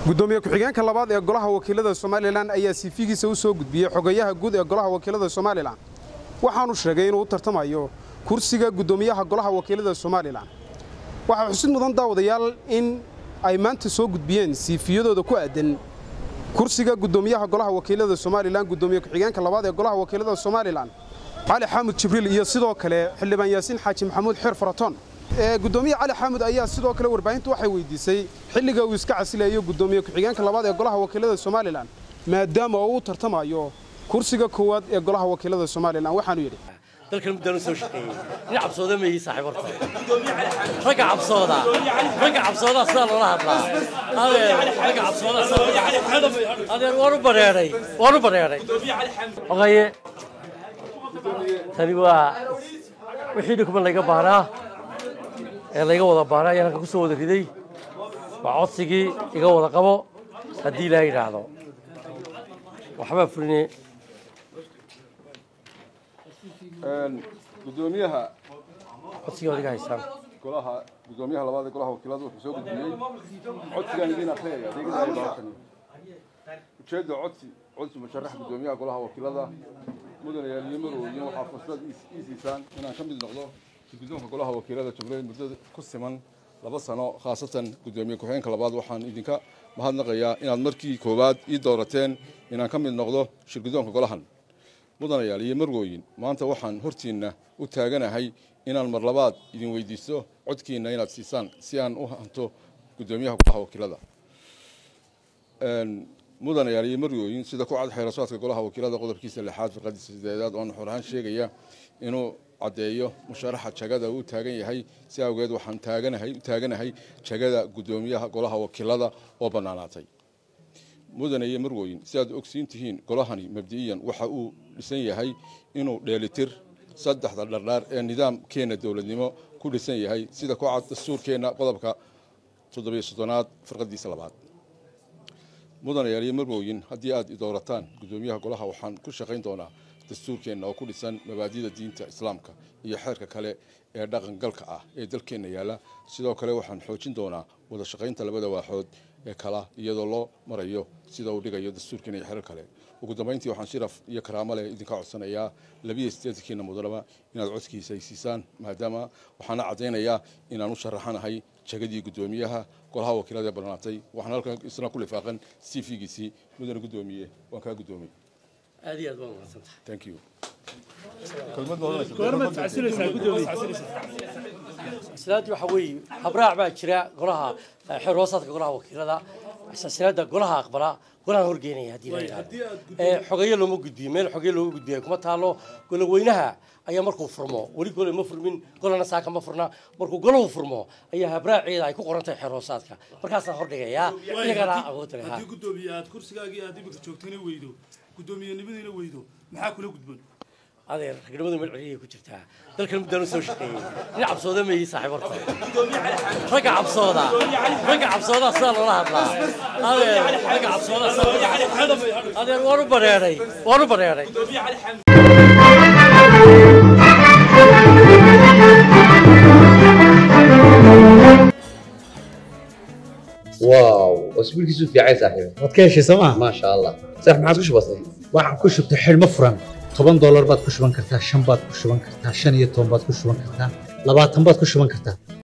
gudoomiye ku-xigeenka labaad ee golaha wakiilada somalilan ayaa siifigiisa u soo gudbiyey xogayaha guud ee golaha wakiilada somalilan waxaanu sheegay inuu u tartamayo kursiga guddoomiyaha golaha wakiilada somalilan waxaa xusid mudan daawadayaal in ay maanta soo gudbiyeen siifiyadooda ku aadan kursiga guddoomiyaha golaha wakiilada somalilan guddoomiye ku-xigeenka labaad ee golaha wakiilada somalilan cali xaamud jibriil iyo sidoo kale xildhibaan yaasiin xaaji maxamuud xeer faraton gudoomiye cali xaamud ayaa sidoo kale warbaahintu waxay weydiisay xilliga uu iska casilayo guddoomiye ku-xigeenka labaad ee golaha wakiilada somalilan maadaama uu u tartamayo kursiga koowaad ee golaha wakiilada somalilan waxaanu yidhi dalkan muddaan u soo shaqeeyey nin cabsooda ma yihi saaxiib horta ragga cabsooda ragga cabsooda sidaa loola hadlaa adeer ragga cabsooda adeer waan u bareeray waan u bareeray ogaye tani waa wixii dhikuman layga baahnaa ee layga wada baahnaa ayaan halka ku soo wada riday waa codsigii iga wada qabo haddii ilaaha yidhaahdo waxbaa fuline gudoomiyaha codsigii ood iga haysaan golaha gudoomiyaha labaad ee golaha wakiilada wuxuu soo gudbiyey codsigaan idiin akhriyaya adeegada ay baartani ujeedda codsi codsi musharax gudoomiyaha golaha wakiilada mudane yaaliye marooyin waxaa fursad ii siisaan inaan ka mid noqdo guddoonka golaha wakiilada jubbaland muddo ku siman laba sano khaasatan gudoomiye ku-xigeenka labaad waxaan idinka mahadnaqayaa inaad markii koowaad ii doorateen inaan ka mid noqdo shirguddoonka golahan mudanayaal iyo marwooyin maanta waxaan hortiinna u taaganahay inaan mar labaad idin weydiisto codkiinna inaad siisaan si aan u hanto guddoomiyaha golaha wakiilada mudanayaal iyo marwooyin sida ku cad xeerasaadka golaha wakiilada qodobkiisa lixaad firqadiisa sideedaad oon xor ahaan sheegaya inuu caddeeyo musharaxa jagada uu taagan yahay si awgeed waxaan taaganahay u taaganahay jagada guddoomiyaha golaha wakiilada oo bannaanaatay mudane iyo marwooyin si aad ogsiin tihiin golahani mabdi'iyan waxa uu dhisan yahay inuu dheelitir saddexda dhardhaar ee nidaamkeenna dowladnimo ku dhisan yahay sida ku cad dastuurkeenna qodobka toddobiyo soddonaad firqadiisa labaad mudanayaal iyo marwooyin haddii aad idoorataan guddoomiyaha golaha waxaan ku shaqayn doonaa dastuurkeenna oo ku dhisan mabaadida diinta islaamka iyo xeerka kale ee dhaqangalka ah ee dalkeenna yaalla sidoo kale waxaan xoojin doonaa wada shaqaynta labada waaxood ee kala iyadoo loo marayo sida uu dhigayo dastuurkeena iyo xerar kale ugu dambayntii waxaan shiraf iyo karaamo leh idinka codsanayaa labiyo sideetankiina mudanaba inaad codkiisa ay siisaan maadaama waxaana caddaynayaa inaan u sharaxanahay jagadii guddoomiyaha golaha wakiilada ee bannaatay waxaan halkan isna ku lifaaqan cv-giisii mudane guddoomiye waan kaa guddoomay aad iyo aad baa mahadsantahay thank you silaadii waxaa weeye habraac baa jira golaha xeer hoosaadka golaha wakiilada silaada golaha aqbala golaha horgeynaya haddii la yidhahdo xogeeye looma gudbiyo meel xogeeye looma gudbiyo kuma taalo goloweynaha ayaa markuu furmo weli gole ma furmin golana saaka ma furna markuu golahu furmo ayaa habraaceeda ay ku qoran tahay xeer hoosaadka markaasaan hordhigayaa iyagana awoodda leh haddii guddoomiye aad kursigaagii aad imika joogtayna weydo guddoomiyenimadiina weydo maxaa kula gudboon adeer ragnimadu meel celiyay ku jirtaa dalkan muddaan u soo shaqeeyey nin cabsooda ma yihi saaxiib horta ragga cabsooda ragga cabsooda sidaa loola hadlaa adeer ragga cabsooda adeer waan u bareeray waan u bareeray واو اسبوعك في عين صاحبي waad ka heshay sooma ما شاء الله صح ما عادش بسيط waxaan ku shubtay xidhmo furan toban doolar baad ku shuban kartaa shan baad ku shuban kartaa shan iyo toban baad ku shuban kartaa labaatan baad ku shuban kartaa